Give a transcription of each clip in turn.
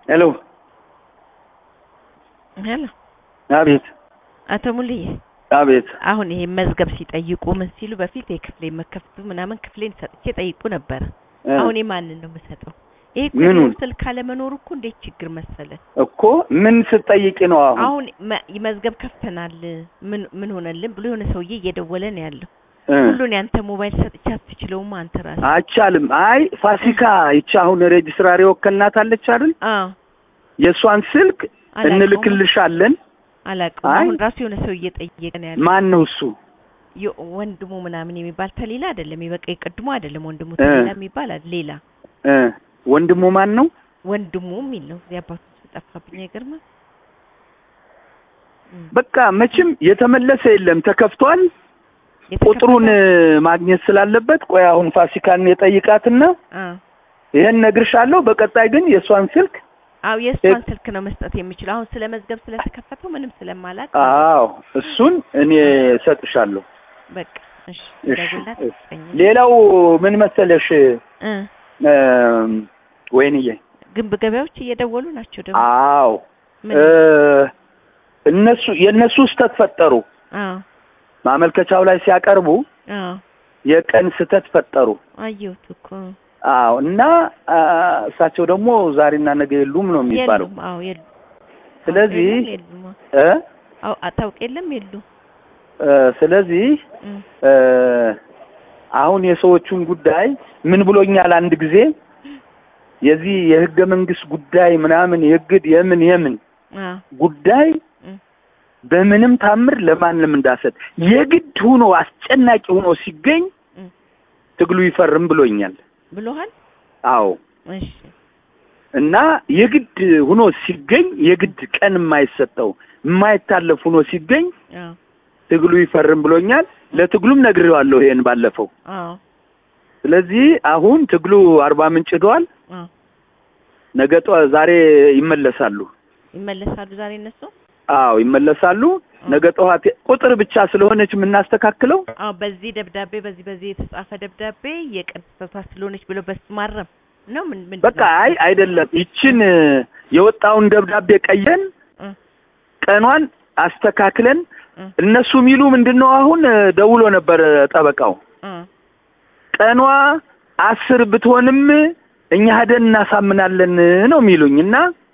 ሄሎ ሄሎ አቤት አቶ ሙልዬ አቤት አሁን ይሄ መዝገብ ሲጠይቁ ምን ሲሉ በፊት የክፍሌ መከፍቱ ምናምን ክፍሌን ሰጥቼ ጠይቁ ነበረ። እ አሁን የማንን ነው የምሰጠው? ይሄ እኮ ምኑን? የድሮ ስልክ አለመኖሩ እኮ እንዴት ችግር መሰለ። እኮ ምን ስትጠይቂ ነው አሁን? አሁን መ- መዝገብ ከፍተናል ምን ምን ሆነልን ብሎ የሆነ ሰውዬ እየደወለ ነው ያለው። እ ሁሉን ያንተ ሞባይል ሰጥቼ አትችለውም አንተ ራስህ። አይቻልም። አይ ፋሲካ ይቺ አሁን ሬጅስትራር የወከልናት አለች አይደል? አዎ የእሷን ስልክ አላውቀውም። እንልክልሻለን። አላውቀውም። አይ። አሁን ራሱ የሆነ ሰው እየጠየቀ ነው ያለው። ማን ነው እሱ? የ- ወንድሙ ምናምን የሚባል ተሌላ አይደለም፣ የበቃ የቅድሙ አይደለም። ወንድሙ እ። ተሌላ የሚባል አለ ሌላ እ ወንድሙ ማን ነው? ወንድሙ የሚል ነው። የአባቱ ስም ጠፋብኝ። አይገርምም? እም። በቃ መቼም የተመለሰ የለም ተከፍቷል። የተከፈተ- ቁጥሩን እ, ማግኘት ስላለበት ቆይ አሁን ፋሲካን የጠይቃትና አ ይሄን ነግርሻለሁ። በቀጣይ ግን የእሷን ስልክ አው የእሷን ስልክ ነው መስጠት የምችለው። አሁን ስለ መዝገብ ስለተከፈተው ምንም ስለማላውቅ አዎ እሱን እኔ እሰጥሻለሁ። በቃ እሺ፣ እሺ፣ ደውላት እሺ። ስጠኝ። ሌላው ምን መሰለሽ እ እም፣ ወይንዬ ግንብ ገበያዎች እየደወሉ ናቸው ደግሞ አዎ ምን እ፣ እነሱ የእነሱ ስህተት ፈጠሩ። አዎ ማመልከቻው ላይ ሲያቀርቡ አዎ የቀን ስህተት ፈጠሩ። አየሁት እኮ አዎ እና አ፣ እሳቸው ደግሞ ዛሬና ነገ የሉም ነው የሚባለው። የሉም። አዎ የሉም። ስለዚህ አውቅ የለም የሉም። እ አዎ አታውቅ የለም የሉም። እ፣ ስለዚህ እም እ፣ አሁን የሰዎቹን ጉዳይ ምን ብሎኛል አንድ ጊዜ የዚህ የህገ መንግስት ጉዳይ ምናምን የግድ የምን የምን አዎ ጉዳይ እም በምንም ታምር ለማንም እንዳሰጥ የግድ ሆኖ አስጨናቂ ሆኖ ሲገኝ እም ትግሉ ይፈርም ብሎኛል። ብሎሃል? አዎ እሺ እና የግድ ሆኖ ሲገኝ የግድ ቀን የማይሰጠው የማይታለፍ ሆኖ ሲገኝ አዎ ትግሉ ይፈርም ብሎኛል። ለትግሉም ነግሬዋለሁ ይሄን ባለፈው። አዎ ስለዚህ አሁን ትግሉ አርባ ምንጭ ሄደዋል። አዎ ነገ ጠዋ- ዛሬ ይመለሳሉ። ይመለሳሉ ዛሬ እነሱ። አዎ ይመለሳሉ። ነገ ጠዋት ቁጥር ብቻ ስለሆነች የምናስተካክለው አዎ በዚህ ደብዳቤ በዚህ በዚህ የተጻፈ ደብዳቤ የቀን ስህተቷ ስለሆነች ብሎ በስ ማረም ነው ምን ምን በቃ አይ አይደለም ይችን የወጣውን ደብዳቤ ቀየን እ ቀኗን አስተካክለን እ እነሱ የሚሉ ምንድን ነው አሁን ደውሎ ነበር ጠበቃው እ ቀኗ አስር ብትሆንም እኛ ሄደን እናሳምናለን ነው የሚሉኝ እና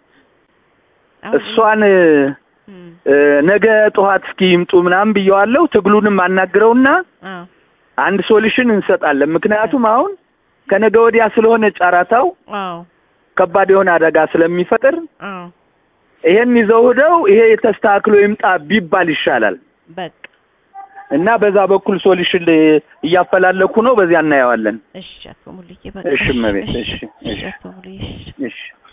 አሁን እሷን እም እ፣ ነገ ጠዋት እስኪ ይምጡ ምናምን ብየዋለሁ። ትግሉንም አናግረውና አዎ አንድ ሶሉሽን እንሰጣለን። ምክንያቱም አሁን ከነገ ወዲያ ስለሆነ ጨረታው አዎ ከባድ የሆነ አደጋ ስለሚፈጥር አዎ ይሄን ይዘው ሄደው ይሄ ተስተካክሎ ይምጣ ቢባል ይሻላል በቃ እና በዛ በኩል ሶሉሽን እያፈላለኩ ነው። በዚያ እናየዋለን። እሺ አቶ ሙሉዬ በቃ እሺ እመቤት፣ እሺ፣ እሺ እሺ። አቶ ሙሉዬ እሺ እሺ